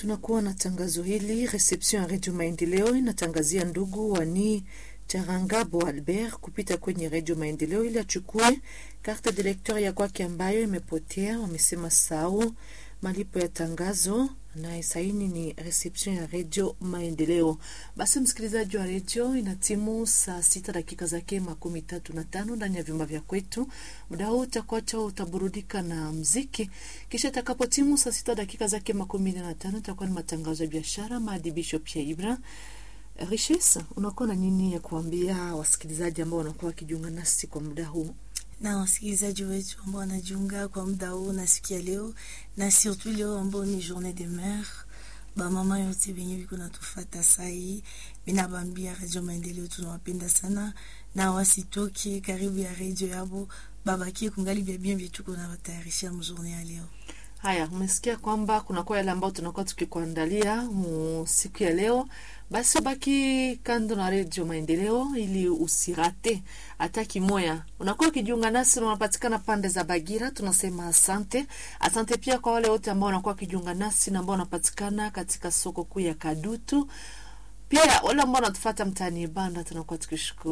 tunakuwa na tangazo hili. Reception ya Redio Maendeleo inatangazia ndugu wani Charangabo Albert kupita kwenye Redio Maendeleo ili achukue carte de lecteur ya kwake ambayo imepotea. Wamesema sau malipo ya tangazo naye saini ni reception ya Redio Maendeleo. Basi msikilizaji wa redio, ina timu saa sita dakika zake makumi tatu na tano ndani ya vyumba vya kwetu. Muda huu utakuacha utaburudika na mziki, kisha itakapo timu saa sita dakika zake makumi nne na tano itakuwa ni matangazo ya biashara, maadibisho pia Ibra Richesse, unakuwa na nini ya kuambia wasikilizaji ambao wanakuwa wakijiunga nasi kwa muda huu? na wasikilizaji wetu ambao wanajiunga kwa muda huu na siku ya leo, na surtout leo ambao ni journée de mère, bamama yote benye biko natufata sai, binabambia Radio Maendeleo tunawapenda sana, na wasitoke karibu ya radio yabo, babakie kungali vya bien vyetu kuna watayarishia mjournée ya leo. Haya, umesikia kwamba kunakuwa yale ambao tunakuwa tukikuandalia mu siku ya leo. Basi baki kando na redio Maendeleo ili usirate hata kimoya. Unakuwa ukijiunga nasi na unapatikana pande za Bagira, tunasema asante. Asante pia kwa wale wote ambao wanakuwa wakijiunga nasi na ambao wanapatikana katika soko kuu ya Kadutu, pia wale ambao wanatufuata mtaani Banda, tunakuwa tukishukuru.